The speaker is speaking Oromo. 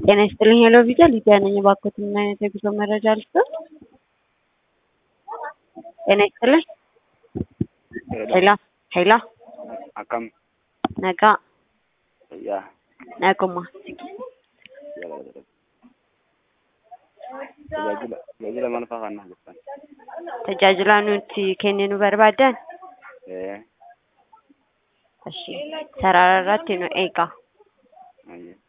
ጤና ይስጥልኝ ሄሎ ቪዛ ሊዲያ ነኝ። እባክዎትን ምን አይነት የጉዞ መረጃ ልስጥዎት? ጤና ይስጥልኝ ሄሎ ሄሎ akkam nagaa fayyaa naguma tajaajila tajaajila maal fa'aa kan jirtan tajaajila nuti kenninu barbaadan ee Ishi sarara irratti nu eega ayye